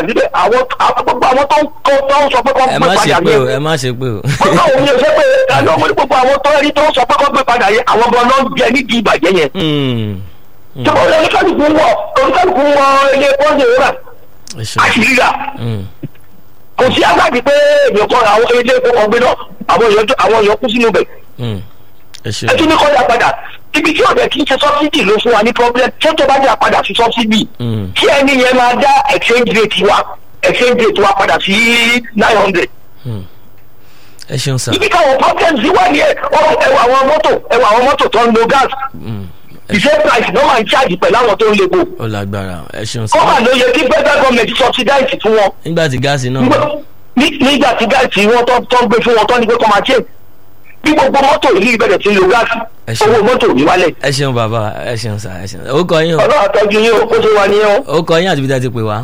síbẹ̀ àwọn àwọn- gbogbo àwọn tó ń kọ́ tó ń sọ pé kọ́ ẹ gbé má ṣe padà pé o yẹn ẹ má ṣe pé o. ọgbà òun yẹn sọ pé ẹni ọmọ ní gbogbo àwọn tó rí tó ń sọ pé kọ́ gbé padà yẹn àwọn ọmọ náà ń jẹ nídìí ìbàjẹ́ yẹn Hmm. tí wọ́n lé oníkálukú wọ oníkálukú wọ ilé pọ́ńdé rà ẹ ṣe. àṣírí rà Hmm. kò sí agbáàdì pé èèyàn kan àwọn ilé epo kan gbé náà àwọn èèyàn tó- àwọn èèyàn kú sínú bẹ̀ Hmm. ẹ ṣe. ẹ tún ní kọ́ ya padà ibi tí ọ̀dẹ̀ kì í ṣe sọ́bsidì ló fún wa ní problem tí ó tó bá dà padà sí sọ́bsidì Hmm. kí ẹni yẹn máa dá exchange rate wa exchange rate wa padà sí nine hundred Hmm. ẹ ṣeun sá. ibi káwọn problems yìí wà ní ẹ ẹwà àwọn mọ́tò ẹwà àwọn mọ́tò tó ń lo gas Hmm. the same price ló máa ń charge pẹ̀lú àwọn tó ń lepo ó lágbára ẹ ṣeun sá. kọ́mà ló yẹ kí federal government subsidize fún wọn nígbà tí gáàsì náà. Nígbà- ní- nígbà tí gáàsì wọn tó tó ń gbé fún wọn tó ní pé kọ́ máa ṣe bí gbogbo mọ́tò yìí bẹ̀rẹ̀ sí lo gáàsì Ẹ ṣe. owó mọ́tò yìí wálẹ̀ ẹ ṣeun bàbá ẹ ṣeun sá ẹ ṣeun. ó kọ yín o. ọlọ́run àtọ́jú yín o kó tó wà níyàn ó kọ yín àti bí dá ti pè wá.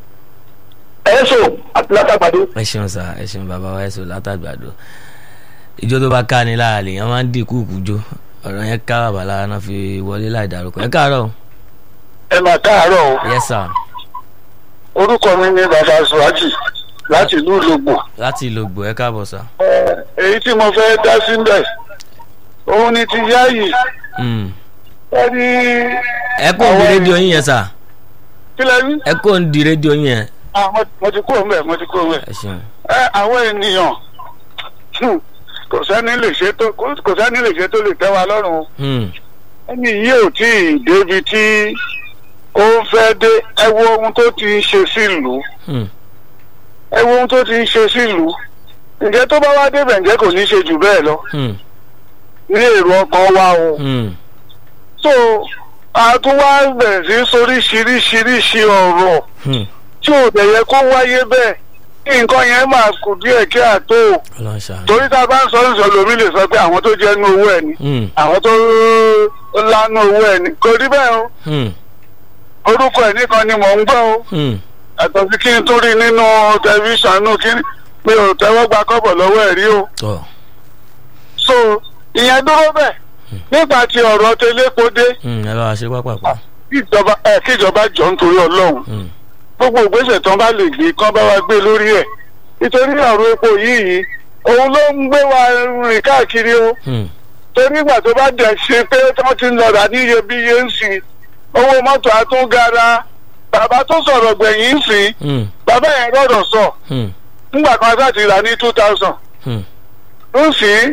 ẹ̀ẹ́sọ̀ àti látàgbàdo ẹ ṣeun sá ẹ ṣeun bàbá wa ẹ sọ látàgbàdo ìjọ tó bá ká ni lára lèèyàn máa ń dínkù kújó ọ̀rọ̀ yẹn ká bàbá lára náà fi wọlé láì dárúkọ ẹ káàárọ̀ o. ẹ máa káàárọ̀ o yes sir orúkọ mi ni bàbá sùwájì láti ìlú ìlógbò láti ìlògbò ẹ káàbọ̀ sá. èyí tí mo fẹ́ dá sílẹ̀ òun ni ti yáàyè Hmm. ẹni ẹ kó ń di rédíò yín yẹn sá kílẹ̀ rí ẹ kó ń di rédíò yín yẹn Ah, mo- mo ti kúrò mbẹ̀ mo ti kúrò mbẹ̀ ẹ ṣeun. ẹ àwọn ènìyàn hmm, kò sẹ́ni lè ṣe tó kò kò sẹ́ni lè ṣe tó lè tẹ́ wa lọ́rùn o. Hmm. ẹni yìí ò tí ì débi tí ó fẹ́ dé ẹ wo ohun tó ti ń ṣe sílùú Hmm. ẹ wo ohun tó ti ń ṣe sílùú ǹjẹ́ tó bá wá débẹ̀ ǹjẹ́ kò ní ṣe jù bẹ́ẹ̀ lọ Hmm. ní èrò ọkàn wa o. Hmm. so a tún wá bẹ̀rẹ̀ sí sóríṣiríṣiríṣi ọ̀rọ̀ Hmm. tí ò dẹ̀ yẹ kó wáyé bẹ́ẹ̀ kí nǹkan yẹn máa kù díẹ̀ kí àtó ọlọ́run ṣàánú. torí tá a bá ń sọ ìṣọ̀ lómi lè sọ pé àwọn tó jẹ́ nú owó ẹ̀ ni Hmm. àwọn tó lánú owó ẹ̀ ni kò rí bẹ́ẹ̀ o Hmm. orúkọ ẹ̀ nìkan ni mò ń gbọ́ o Hmm. àtọ̀ sí kí n tó rí nínú tẹlifíṣàn nù kí mi ò tẹ́wọ́ gba kọ́bọ̀ lọ́wọ́ ẹ̀ rí o tọ́ so ìyẹn dúró bẹ́ẹ̀ nígbà tí ọ̀rọ̀ tẹlẹ́kọ́ dé Hmm. ẹ bá wa ṣe pápápá. kíjọba ẹ kíjọba jọ nítorí ọlọ́run Hmm. gbogbo ìgbésẹ̀ tán bá lè gbé kán bá wa gbé lórí ẹ̀ nítorí ọ̀rọ̀ epo yìí yìí òun ló ń gbé wa rìn káàkiri o Hmm. torí ìgbà tó bá dẹ̀ ṣe pé wọ́n ti ń lọ rà ní iyebíye ń sìn owó mọ́tò àtúngara bàbá tó sọ̀rọ̀ gbẹ̀yìn ń sìn Hmm. bàbá yẹn rọ̀rọ̀ sọ Hmm. nígbà kan bá ti rà ní two thousand Hmm. ń sìn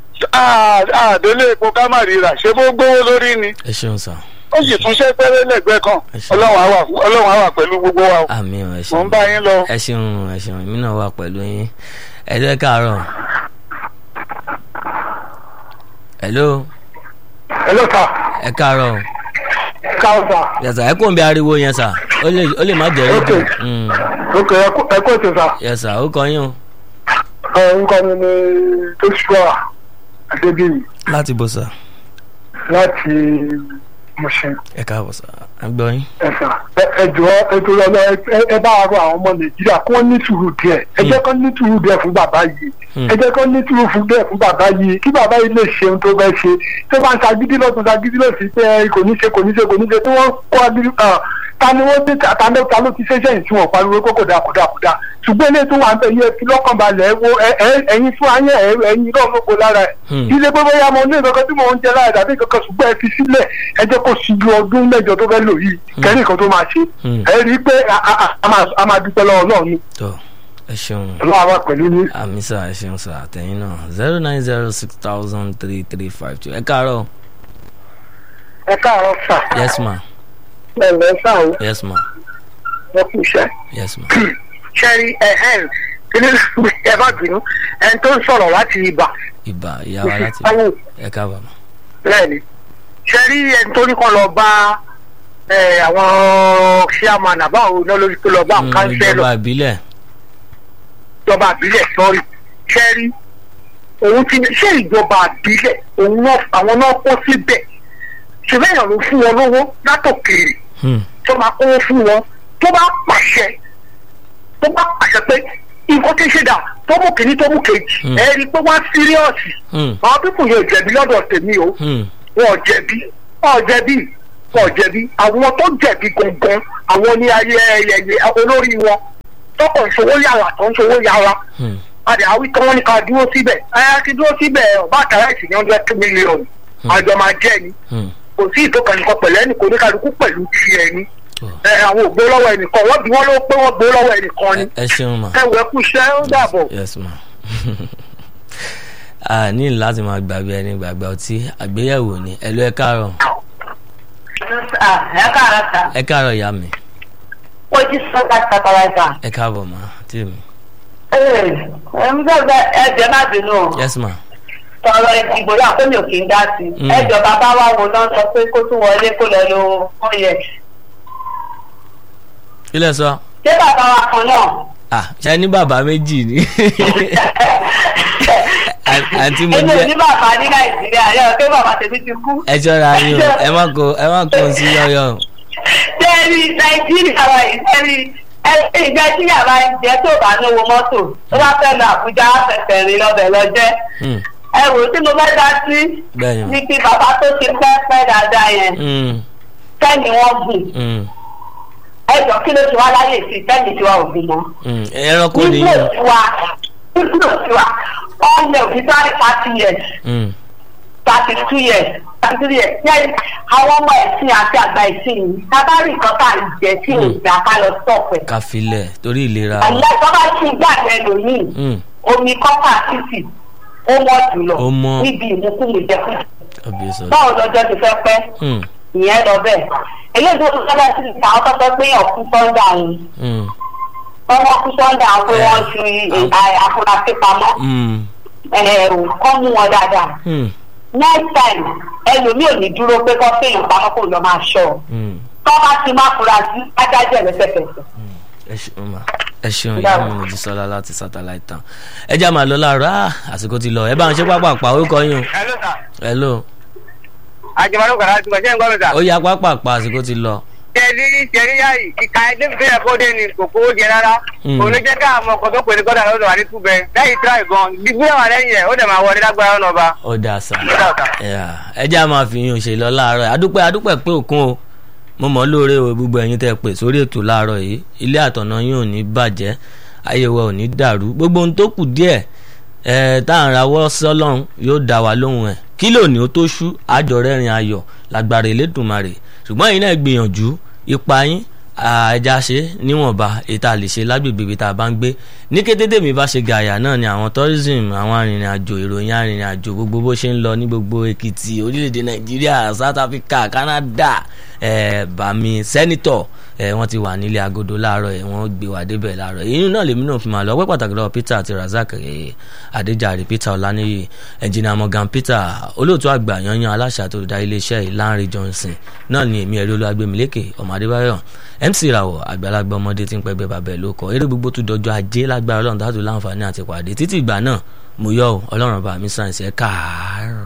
àdélé epo ká má ríra ṣé bó gbówó lórí ni ẹ ṣeun sá. ó sì tún ṣe pẹ́rẹ́ lẹ́gbẹ́ kan Ẹ ṣé. ọlọ́run á wà ọlọ́run á wà pẹ̀lú gbogbo wa o àmì ọ̀ ẹ mò ṣeun. ń bá yín lọ. ẹ ṣeun ẹ ṣeun èmi náà wà pẹ̀lú yín ẹ jẹ́ káàárọ̀. hello hello sir ẹ káàárọ̀ káwọn sir yẹsà ẹ kò ń bí ariwo yẹn sà ó lè ó lè má jẹ rédíò Okay. Hmm. ok ẹ kó ètò sir yẹsà ó kọ yín o ẹ ń kọ́ mi ní joshua adébíyì láti bó sà láti Mushin ẹ káàbọ̀ sà à ń gbọ́ yín. ẹ̀sà ẹ jọ ẹ tó lọ ẹ bá wa rọ àwọn ọmọ nàìjíríà kí wọ́n ní sùúrù díẹ̀ ẹ jẹ́ kó ní sùúrù díẹ̀ fún bàbá yìí Hmm. ẹ jẹ́ kó ní sùúrù fún díẹ̀ fún bàbá yìí kí bàbá yìí lè ṣe ohun tó fẹ́ ṣe tó bá ń ṣagídí lọ́tún ṣagídí lọ́sí pé ẹ kò ní ṣe kò ní ṣe kò ní ṣe tí wọ́n kó agídí ah, ta ni wọ́n dé ta ni ta ló ti ṣe sẹ́yìn tí wọ́n pariwo kó kò dáa kò dáa kò dáa ṣùgbọ́n ilé tó wà ń bẹ yẹ fi lọ́kàn balẹ̀ ẹ wo ẹ- ẹ- ẹ̀yin fún ayé ẹ- ẹ̀yin náà ló bo lára ẹ̀ Hmm. ilé pé bóyá mo ní ìkankan tí mò ń jẹ lára tàbí ìkankan ṣùgbọ́n ẹ fi sílẹ̀ ẹ jẹ́ kó ṣíjú ọdún mẹ́jọ tó fẹ́ lò yìí kẹ́rì nǹkan tó máa ṣe Hmm. ẹ rí i pé a- a- a- a máa- a máa dúpẹ́ lọ́wọ́ náà ni tọ́ ẹ ṣeun ọlọ́wọ́ wa pẹ̀lú ní. àmì sà ẹ ṣeun sà àtẹ̀yìn náà zero nine zero six thousand three three five two ẹ káàárọ̀ ẹ káàárọ̀ sà yes ma ẹ lẹ́ sà ó yes ma ẹ kú iṣẹ́. yes ma ṣẹ́rí ẹ̀hẹ́n kíní ẹ má bínú ẹni tó ń sọ̀rọ̀ láti ibà ibà ìyá wa láti báwo ẹ káàbọ̀ ma bẹ́ẹ̀ni ṣẹ́rí ẹni tó ní kọ́ lọ bá ẹ, àwọn chairman àbáwo náà lórí tó lọ bá Hmm, kánsẹ́lọ̀ ìjọba ìbílẹ̀ ìjọba àbílẹ̀ sọ́rí ṣẹ́rí òun ti ṣé ìjọba àbílẹ̀ òun náà àwọn náà kó síbẹ̀ ṣùgbọ́n èèyàn ló fún wọn lówó látòkèèrè Hmm. tó máa kówó fún wọn tó bá pàṣẹ tó bá pàṣẹ pé nǹkan tí ń ṣe dà tó mú kìíní tó mú kejì Hmm. ẹ rí i pé wọ́n á síríọ̀sì Hmm. àwọn pípù yóò jẹ̀bi lọ́dọ̀ tèmi o Hmm. wọn ò jẹ̀bi wọn ò jẹ̀bi wọn ò jẹ̀bi àwọn tó jẹ̀bi gangan àwọn ní ayé ẹyẹyẹ olórí wọn tọkọ̀ ìṣòwò yàrá tó ń ṣòwò yàrá Hmm. àdè àwí tí wọ́n ní ká dúró síbẹ̀ ẹ ti dúró síbẹ̀ ọba àtàrà ìsìn ní hundred two million àjọ máa jẹ́ ni Hmm. kò sí ìtòkàn nìkan pẹ̀lú ẹnì kò ní kálukú pẹ̀lú tiẹ̀ ni Oh. ẹ àwọn ògbó lọ́wọ́ ẹnìkan wọ́n bí wọ́n ló pé wọ́n gbó lọ́wọ́ ẹnìkan ni ẹ ṣeun ma. ẹ wọ ẹkú iṣẹ́ ó dàbọ̀. yes ma. a ní láti máa gbàgbé ẹni gbàgbé ọtí àgbéyẹ̀wò ni ẹ ló ẹ káàárọ̀ ẹ káàárọ̀ sà ẹ káàárọ̀ ìyá mi ó jí sọ́kà sàkàràìsà. ẹ káàbọ̀ ma tí mi. ẹ ń gbọ́dọ̀ ẹ̀jẹ̀ má bínú o yes ma. tọrọ ìdìbò náà kó mi ò kí ń dá sí Mm. i ẹjọ bàbá wa wo náà sọ pé kó tún wọlé kó lọ lo four years. ilé sọ ṣé bàbá wa kan náà. ah ṣe ní bàbá méjì ni àǹtí mo èmi ò jẹ́ ní bàbá ní nàìjíríà yọ pé bàbá tèmi ti kú. ẹ ṣọ́ra yín o ẹ má kó ẹ má kó sí yọ̀yọ̀ sẹ́ẹ̀rì nàìjíríà wa yìí sẹ́ẹ̀rì ìgbẹ́ tí yàrá ń jẹ́ tó bá ní owó mọ́tò tó bá fẹ́ lọ àbújá fẹsẹ̀ rìn lọ́bẹ̀ lọ́jẹ́ Hmm. ẹ wò ó tí mo fẹ́ dá sí bẹ́ẹ̀ ni ní kí bàbá tó ti pẹ́ pẹ́ dáadáa yẹn Hmm. kẹ́ni wọ́n gùn Hmm. ẹ jọ kí ló ti wá láyè sí kẹ́ni tí wà ògùn mọ́. Hmm. ẹranko nígbò nìyí tí wa nígbò tí wa ọ̀nà òfìsà ní thirty years Hmm. thirty two years thirty three years yẹn àwọn ọmọ ẹ̀sìn àti àgbà ẹ̀sìn yìí tábàárì nǹkan tá à ń jẹ tí ò gbà ká lọ sọ̀pẹ̀. ká filẹ̀ torí ìlera wa. àlẹ́ tó bá ti gbà lẹ́lòmíì Hmm. omi kọ́pà títì ó wọ́n jùlọ Ó mọ́. níbi ìmúkúmu jẹkú. ọbẹ̀ sọ. báwo lọ́jọ́ ti fẹ́ pẹ́ Hmm. ìyẹn lọ bẹ́ẹ̀ eléyìí tó tún sábà sí ìta àwọn tọ́tọ́ pé ọ̀kú sọ́ńdà òun Hmm. wọ́n wọ́n kú sọ́ńdà àwọn pé wọ́n fi àfúrásì pamọ́ Hmm. ẹ̀rù kọ́ mú wọn dáadáa Hmm. next time ẹlòmíì ò ní dúró pé kọ́ fèèyàn pamọ́ kó lọ máa ṣọ́ ọ Hmm. tọ́ bá ti má fura sí adájọ́ ẹ̀ lẹ́sẹ̀kẹsẹ̀. ẹ ṣeun ma ẹ ṣeun ìyá mi mo ti sọlá láti satellite town ẹ já máa lọ láàárọ̀ ah àsìkò ti lọ ẹ bá ń ṣe pápá pa orúkọ yín o hello sir hello àjẹmọ́nù kàrà ti gbọ̀ṣẹ́ nǹkan mi sà. ó yá pápá pa àsìkò ti lọ. tẹ̀lé tẹ̀lé yá yìí ìka ẹgbẹ́ tó yẹ kó dé ni kò kówó jẹ rárá. Mm. kò ní jẹ́ ká àwọn ọkọ̀ tó pè ní gọ́dà lọ́dọ̀ wà ní túbẹ̀ lẹ́yìn tíra ìbọn gbígbé wà lẹ́yìn ẹ̀ ó dẹ̀ máa wọlé lágbára ọ̀nà ọba. ó dáa sá Ó dáa sà. Yeah. ẹ já máa fi yín òṣèlú láàárọ̀ adúpẹ́ adúpẹ́ pé òkun o mo mọ̀ ọ́ lóore o gbogbo ẹ̀yin tẹ́ ẹ pè sórí ètò láàárọ̀ yìí ilé àtọ̀nà yín ò ní bàjẹ́ ayé wa ò ní dàrú gbogbo ohun tó kù díẹ̀ ẹ tá à ń rawọ́ sọ́lọ́run yóò dá wa lóhùn ẹ̀ kí lónìí ó tó ṣú àjọ rẹ́rìn ayọ̀ lágbára Elédùmarè ṣùgbọ́n ẹ̀yin náà gbìyànjú ipa yín ẹja ṣe níwọ̀nba ètò àlè ṣe lágbègbè ibi tá a bá ń gbé ní kété tèmi bá ṣe gàyà náà ni àwọn tourism àwọn arìnrìn àjò ìròyìn arìnrìn àjò gbogbo bó ṣe ń lọ ní gbogbo Èkìtì orílẹ̀-èdè Nàìjíríà South Africa Canada eh, bàmí sẹ́nitọ̀ eh, wọ́n ti wà nílé agodo láàárọ̀ ẹ̀ wọ́n gbé wà débẹ̀ láàárọ̀ èyí náà lèmi náà fi máa lọ ọpẹ́ pàtàkì lọ́wọ́ Peter àti Razak eh, Adéjàre Peter Ọláníyì ẹnjìnà Morgan Peter olóòtú àgbà yanyan aláṣà àti olùdarí iléeṣẹ́ yìí Lanre Johnson náà ni èmi ẹ̀rí olúwagbèmílékè ọmọ Adébáyọ̀ MC Rawọ àgbàlagbà ọmọdé tí ń pẹ́ bẹ́ẹ̀ bàbẹ̀ ló kọ eré gbogbo tó dọjọ́ ajé lágbára Ọlọ́run tó láǹfààní àti pàdé títí ìgbà náà mo yọ ọ Ọlọ́run bá mi sàn sí ẹ káàárọ̀.